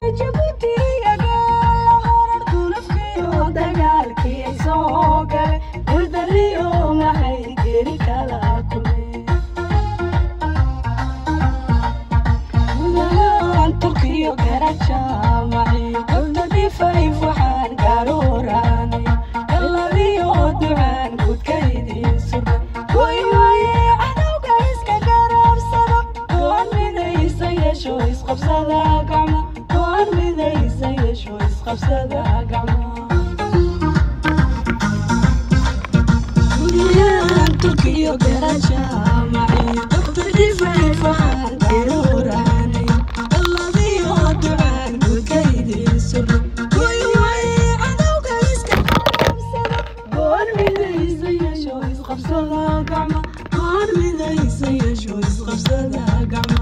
jabuuti agaala horar gulufkiyo dagaalkii ay soo gale guldariyo maxay geri kala kulmeen gudahaan turkiyo garaja maciyo gabdadifayf waxaan gaarooraanay galadiyo ducaan gudkaydii surra way waaye cadowga iska garabsada goon midaysa yeesho isqabsada gacma goon midaysa yeesho isqabsada gacma guryahan turkiyo garaja maciyo gabdadifayf waxaan gaarooraanay galadiyo ducaan gudkaydii surra way waaye cadowga iska garabsada goon midaysa yeesho isqabsada gacma goon midaysa yeesho isqabsada gacma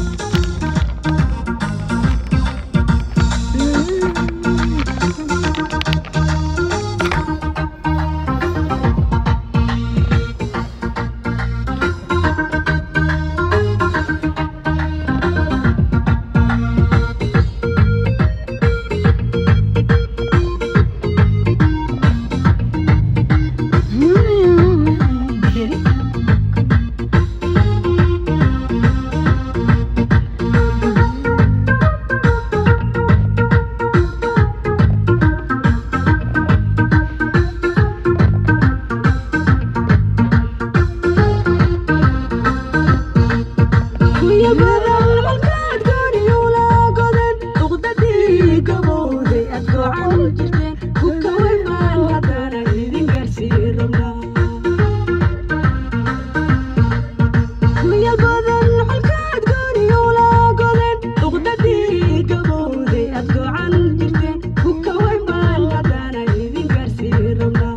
kuya badan halkaad gooniyula godan uqdadii gabowday aad goocan jirteen kuka way baan haddana idin garsii rabnaa kuya badan halkaad gooniyula godan uqdadii gabowday aad goocan jirteen kuka way baan haddana idin garsii rabnaa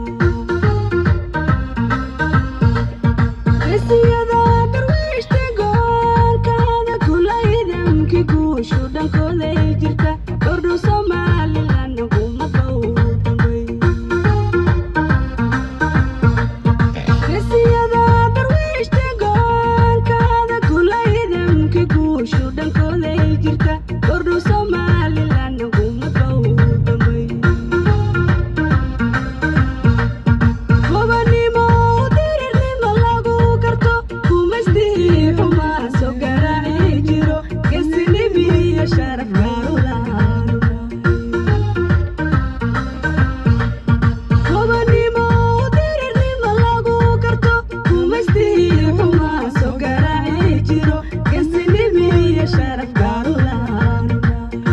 geesiyada darwiishta goolkaada kula idamki guushu dhankooday jirta kordhu somalilan hukumada u dambay geesiyada darwiishta goolkaada kula idamki guushu dhankooday jirta kordhu somalilan hukumada u dambay gobanimo dirirnimo lagu garto kumaystii xumaa soo garaaci jiro geesinimiyo sharaf gaaru lahaanuna gobanimo dirirnimo lagu garto kumaystii xumaa soo garaaci jiro geesinimiyo sharaf gaaru lahaanuna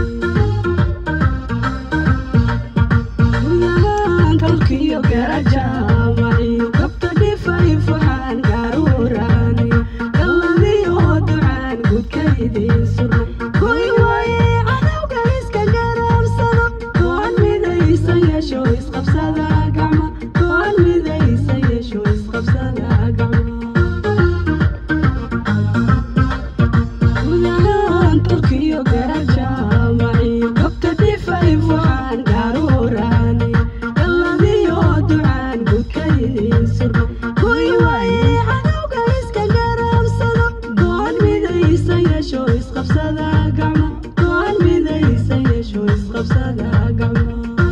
gudahaan dalkiyo garaja maciyo gabta dhifayf waxaan gaaruuraanay galladiyo ducaan gudkaydii surra goy waaye cadowga iska garabsado goon midaysa yeesho isqabsada gacma goon midaysa yeesho isqabsada gacma gudahaan turkiyo garaja maciyo gabta dhifayf waxaan gaaruuraanay galladiyo ducaan gudkaydii surra goy waaye cadowga iska garabsado goon midaysa yeesho isqabsada gacma goon midaysa yeesho isqabsada gacma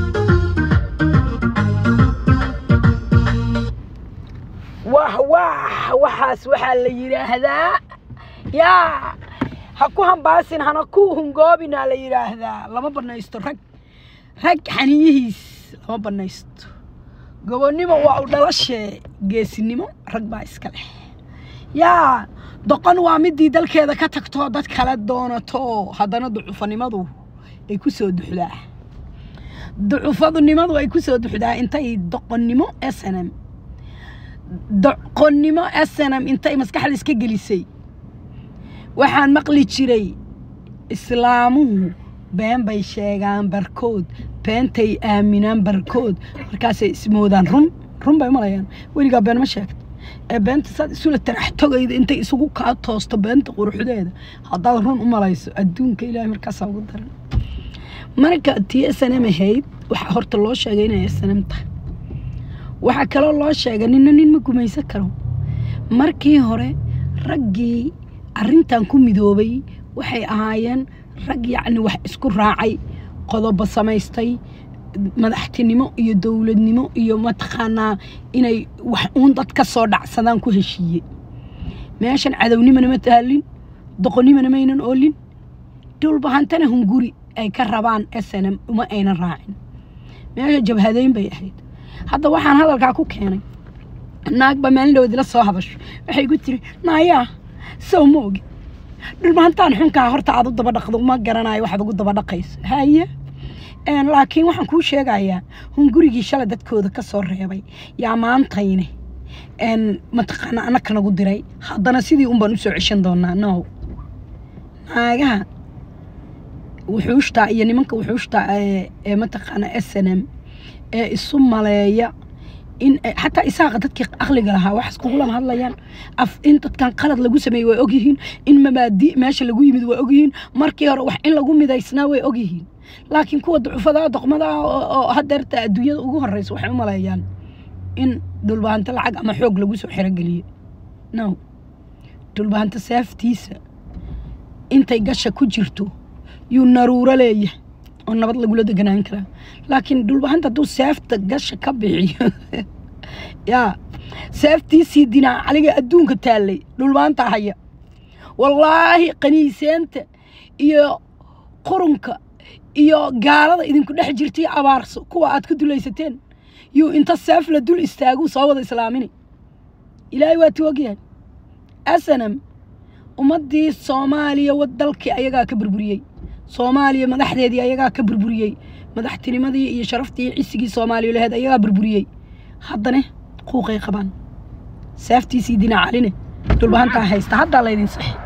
wah wah waxaas waxaa la yidhaahdaa yaa ha ku hambaasin hana ku hungoobinaa la yidhaahdaa lama banaysto rag rag xaniyihiis lama banaysto gobonnimo waa u dhalashee geesinimo rag baa iska leh yaa doqon waa midii dalkeeda ka tagtoo dad kale doonato haddana ducufanimadu ay ku soo duxdaa ducufadunimadu ay ku soo duxdaa intay doqonnimo snm doqonnimo snm intay maskaxda iska gelisay waxaan maqli jiray islaamuhu been bay sheegaan barkood beentay aaminaan barkood markaasay ismoodaan run run bay malayaan weligaa been ma sheegto ee beenta saad isula tarax togayda intay isugu kaa toosto beenta quruxdeeda haddaad run u malayso adduunka ilaahay markaasaa ugu daran marka tii snm ahayd waxaa horta loo sheegay inay snm tahay waxaa kaloo loo sheegay nina nin ma gumaysan karo markii hore raggii arrintan ku midoobay waxay ahaayeen rag yacni wax isku raacay qodobo samaystay madaxtinimo iyo dowladnimo iyo mataqaanaa inay wax uun dad ka soo dhacsadaan ku heshiiye meeshan cadownimana ma taalin doqonnimana maynan oolin dhulbahantana hunguri ay ka rabaan snm uma aynan raacin meesha jabhadeyn bay ahayd hadda waxaan hadalkaa ku keenay naagba maalin dhowdila soo hadasho waxay ku tiri naayaa sow ma ogi dhulbahantaan xunkaa horta aad u daba dhaqdo uma garanayo waxaad ugu daba dhaqayso haye Een, laakiin waxaan kuu sheegayaa hungurigii shalay dadkooda ka soo reebay yaa maantayne een, mataqaana annaka nagu diray haddana sidii un baan usoo ceshan doonaa no naagaha wuxuushtaa iyo nimanka wuxuushtaa ee ee mataqaana s n m ee isu maleeya in ay- xataa isaaqa dadkii aqliga lahaa waxaas kugulama hadlayaan af in dadkan qalad lagu sameeyey way ogyihiin in mabaadi meesha lagu yimid way ogyihiin markii hore wax in lagu midaysnaa way ogyihiin laakiin kuwa ducufada doqmada oo oo hadeerta adduunyada ugu horeysa waxay u maleeyaan in dhulbahanta lacag ama xoog lagu soo xerogeliye no dhulbahanta saaftiisa intay gasha ku jirto yuu naruuro leeyahay oo nabad lagula deganaan karaa laakiin dhulbahanta hadduu seefta gasha ka bixiyo yaa seeftiisii dinaa caliga adduunka taallay dhulbahanta haya wallaahi qaniiseenta iyo qurunka iyo gaalada idinku dhex jirtay abaarso kuwa aad ku dulaysateen yuu inta seef la dul istaagu soo wada islaamini ilaahay waa ti ogyahay asanam ummaddii soomaaliya wad dalkii ayagaa ka burburiyey soomaaliya madaxdeedii ayagaa ka burburiyey madaxtinimadii iyo sharaftii iyo cisigii soomaaliya laheed ayagaa burburiyey haddana quuqay qabaan saaftiisii dinaacaline dhulbahantaa haysta haddaa laydin saxi